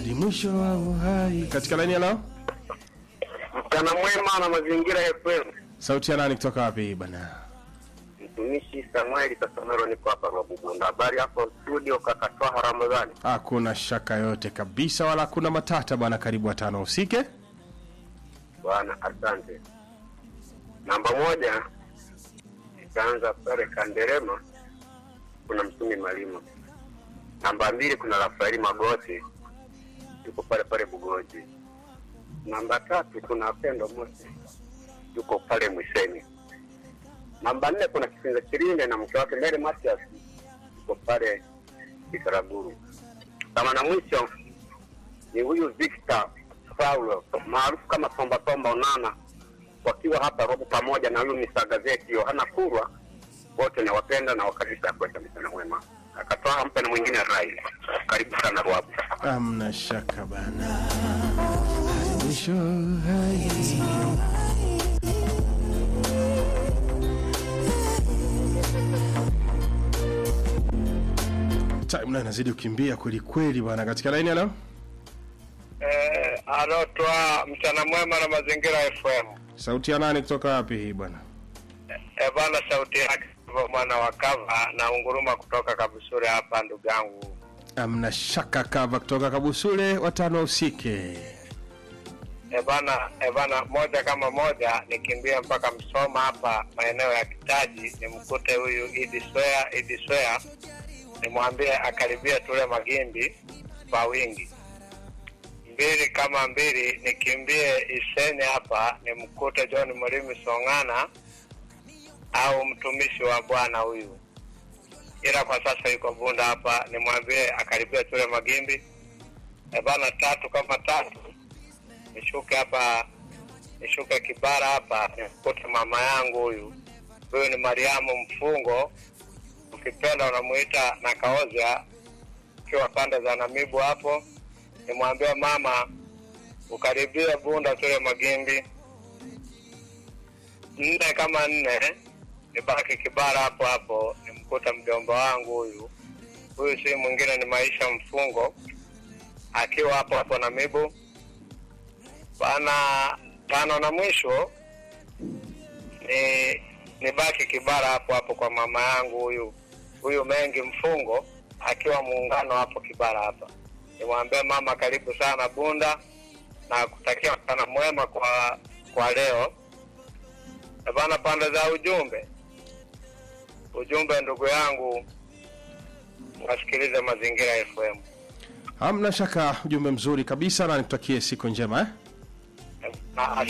hadi mwisho wa uhai. Katika laini ya leo, Mchana mwema na mazingira FM. sauti ya nani kutoka wapi bwana? Mtumishi Samueli Kasomero, niko hapa Rwabugunda. Habari hapo studio, kaka Twaha Ramadhani. Hakuna shaka yote kabisa, wala hakuna matata bwana. Karibu watano usike. Bwana, asante. Namba moja itaanza pale Kanderema, kuna Msumi Malima. Namba mbili kuna Rafaeli Magoti, yuko pale pale Bugoji. Namba tatu kuna Pendo Mosi, yuko pale Mwiseni. Namba nne kuna Kisinza Chirinde na mke wake Mary Matias, yuko pale Kisaraguru. Kama na mwisho ni huyu Victor Paulo maarufu kama Tomba Tomba Onana, wakiwa hapa Robo pamoja na huyu Mr. Gazeti Yohana Kurwa, wote nawapenda na wakaribisha kuweka mchana mwema. Akatoa mpe na mwingine Rai. Karibu sana Rwabu. Amna shaka bana, hadi mwisho wa uhai. Time nayo inazidi kukimbia kweli kweli bwana. Katika laini ya leo, Eh, anatoa mchana mwema na mazingira FM. sauti ya nani kutoka wapi hii bwana? E bana, sauti yake mwana wa kava na unguruma kutoka Kabusure hapa, ndugu yangu. Amna shaka kava kutoka Kabusule, watano usike. E bana, e bana, moja kama moja nikimbia mpaka Msoma hapa maeneo ya Kitaji, nimkute huyu Idi Swea, Idi Swea, nimwambie akaribia tule magimbi kwa wingi. Mbili kama mbili, nikimbie Iseni hapa nimkute John Mlimi Song'ana au mtumishi wa Bwana huyu, ila kwa sasa yuko Bunda hapa, nimwambie akaribia tule magimbi. E bana, tatu kama tatu nishuke hapa nishuke Kibara hapa nikute mama yangu huyu. Huyu ni Mariamu Mfungo, ukipenda unamuita na Kaoza, ukiwa pande za Namibu hapo. Nimwambia mama ukaribia Bunda tule magimbi. Nne kama nne nibaki Kibara hapo hapo nimkuta mjomba wangu huyu. Huyu si mwingine ni Maisha Mfungo, akiwa hapo hapo Namibu bana tano na mwisho ni nibaki Kibara hapo hapo kwa mama yangu huyu huyu Mengi Mfungo akiwa muungano hapo Kibara hapa. Nimwambie mama karibu sana Bunda na kutakia mchana mwema kwa kwa leo. Eh Bana, pande za ujumbe ujumbe, ndugu yangu, wasikilize Mazingira FM. Hamna shaka, ujumbe mzuri kabisa, na nikutakie siku njema eh? Na